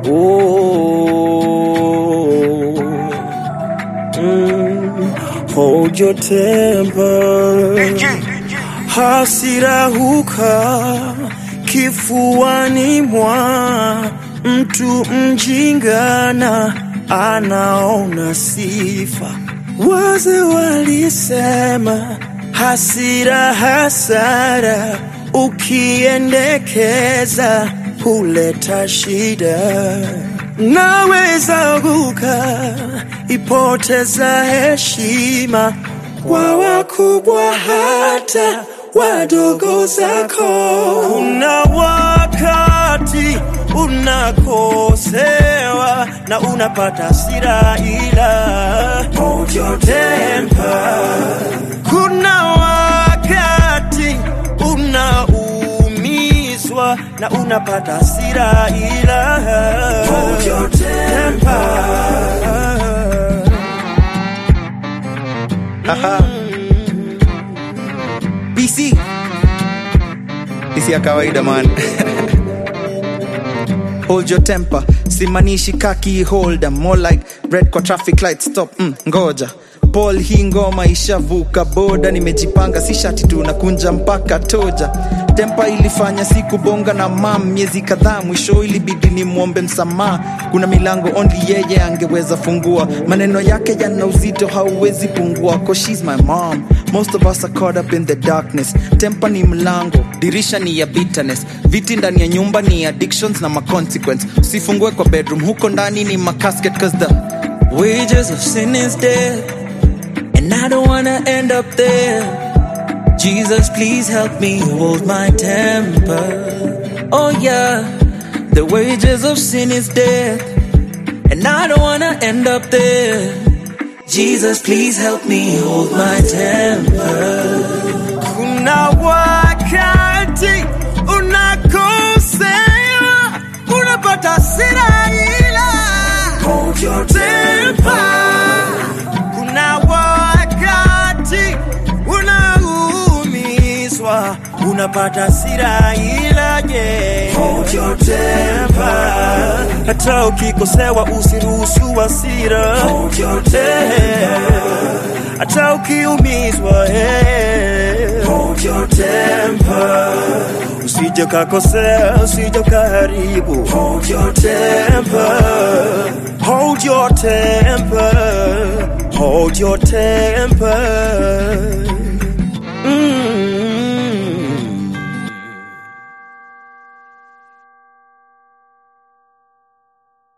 Oh, mm, hold your temper. Hasira huka kifuani mwa mtu mjingana anaona sifa. Wazee walisema hasira hasara, ukiendekeza huleta shida. Naweza guka ipoteza heshima kwa wakubwa hata wadogo zako. Kuna wakati unakosewa na unapata hasira, ila hold your temper. Kuna wakati unaumizwa na unapata hasira, ila hold your temper. Haha. BC. Isi ya kawaida man. Hold your temper. Simanishi kaki holder. More like red kwa traffic light stop. Mm, ngoja. Paul hii ngoma ishavuka boda, nimejipanga si shati tu nakunja mpaka toja. Tempa ilifanya siku bonga na mam miezi kadhaa, mwisho ilibidi nimwombe msamaha. Kuna milango only yeye angeweza fungua, maneno yake yana uzito hauwezi pungua. Cause she's my mom, most of us are caught up in the darkness. Tempa ni mlango, dirisha ni ya bitterness, viti ndani ya nyumba ni addictions na maconsequence. Usifungue kwa bedroom, huko ndani ni macasket cause the wages of sin is death. And I don't wanna end up there. Jesus, please help me hold my temper. Oh, yeah, the wages of sin is death. And I don't wanna end up there. Jesus, please help me hold my temper. Kuna wakati unakosewa, unapata hasira ila hold your temper. Kuna wakati unaumizwa, unapata hasira ila je, hold your temper. Hata ukikosewa usiruhusu hasira, hold your temper. Hata ukiumizwa, eh, hold your temper. Usije kakosea, usije kaharibu, hold your temper. Hold your temper, hold your temper.